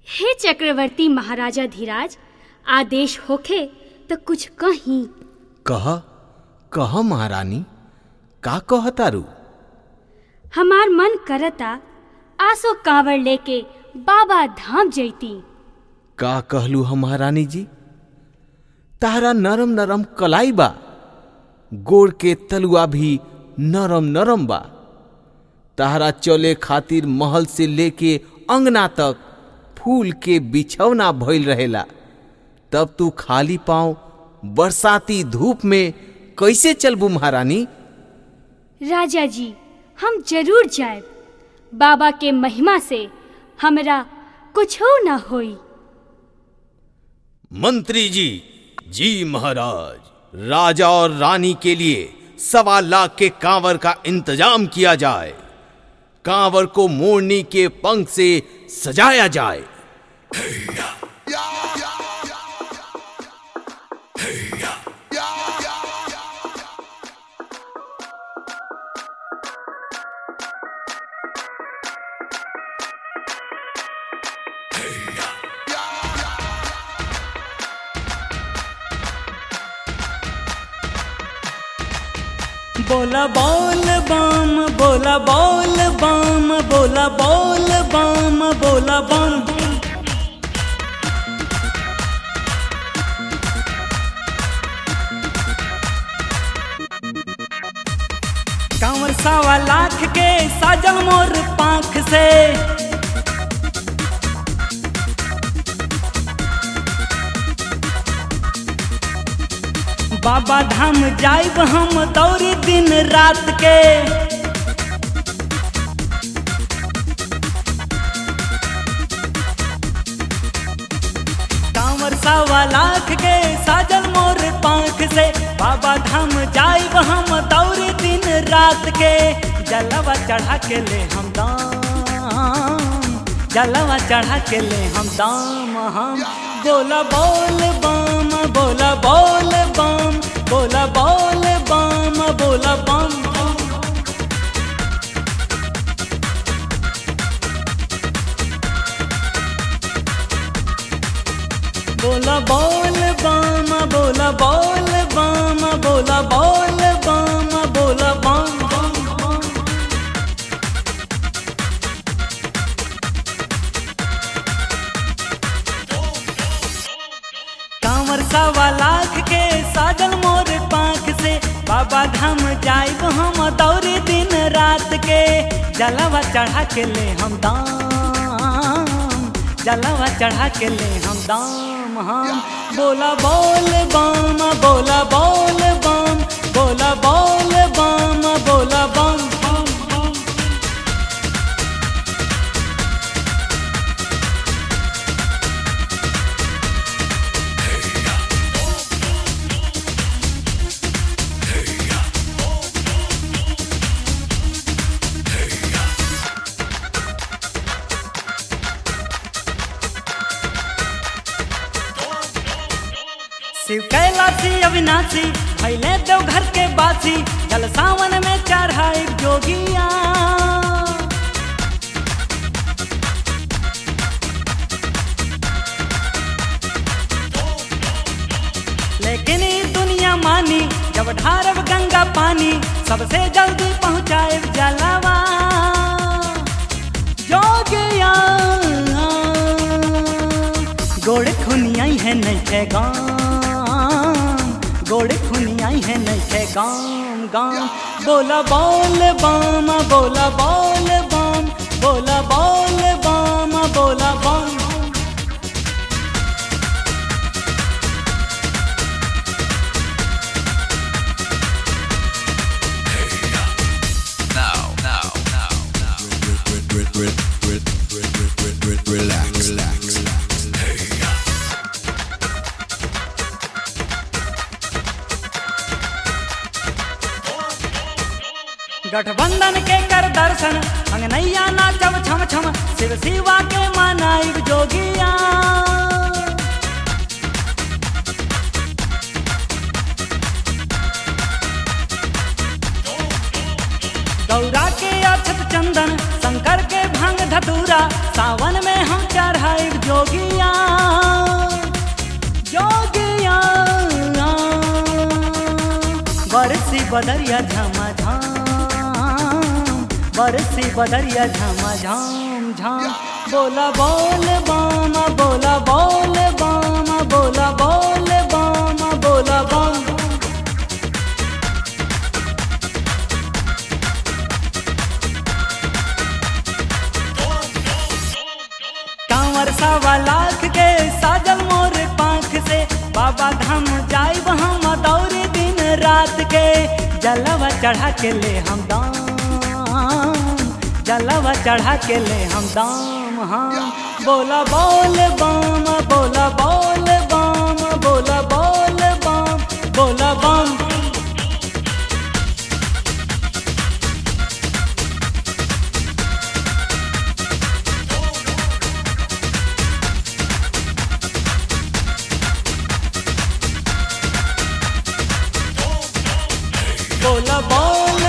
हे चक्रवर्ती महाराजा धीराज आदेश होखे तो कुछ कहीं कह कह महारानी का कहतारू हमार मन करता आसो कांवड़ लेके बाबा धाम जैती का कहलू हम महारानी जी तारा नरम नरम कलाई बा गोड़ के तलुआ भी नरम नरम बा तारा चले खातिर महल से लेके अंगना तक फूल के बिछौना भइल रहेला तब तू खाली पाँव बरसाती धूप में कैसे चलबू महारानी राजा जी हम जरूर जाए बाबा के महिमा से हमरा कुछ न होई मंत्री जी जी महाराज राजा और रानी के लिए सवा लाख के कांवर का इंतजाम किया जाए कांवर को मोरनी के पंख से सजाया जाए बोला बोल बम बोला बोल बम बोला बोल बम बोला बम कांवर सवा लाख के साजल मोर पाख से बाबा धाम जाइब हम दौरी दिन रात के कांवर सवा लाख के साजल मोर पाख से बाबा धाम जाइब हम दौरी दिन रात के जलवा चढ़ा के ले हम दाम जलवा चढ़ा के ले हम दाम हम बोला बोल बम बोला बोल बम बोला बोल बम बोला बम बोला बोल बम बोला बोल बम बोला बोल बम बोला बम कांवर सवा लाख के साजल मोर पाख से बाबा धाम जाइब हम दौरी दिन रात के जलवा चढ़ा के ले हम दाम जलवा चढ़ा के ले हम दाम हम बोला बोल बम बोला बोल बम बोला बोल बम बोला बम शिव कैलाशी अविनाशी भैले देव घर के बासी जल सावन में चढ़ाई जोगिया लेकिन ई दुनिया मानी जब ढारब गंगा पानी सबसे जल्दी पहुँचाए जलवा जोगिया गोड़ खुनियाई है नहीं थे गाम गोड़ खुनियाई है नहीं थे गाम गाम बोला बोल बम बोला बोल बम बोला बोल बम बोला बम now, now, now, now. Relax, relax. गठबंधन के कर दर्शन अंगनैया नाचब छम छम शिव शिवा के मनाइब जोगिया गौरा के अक्षत चंदन शंकर के भंग धतूरा सावन में हम चढ़ाई जोग बदरिया झामा झाम बरसी बदरिया झामा झाम झाम बोला बोल बामा बोला बोल बामा बोला बोल बामा बोला बम कांवर सवा लाख के साजल मोर पाख से बाबा धाम जाइब हम दौरे दिन रात के जलवा चढ़ा के ले हम दाम जलवा चढ़ा के ले हम दाम हम बोला बोल बम बोला बोल बम बोला बोल बम बोला बम बोला बोल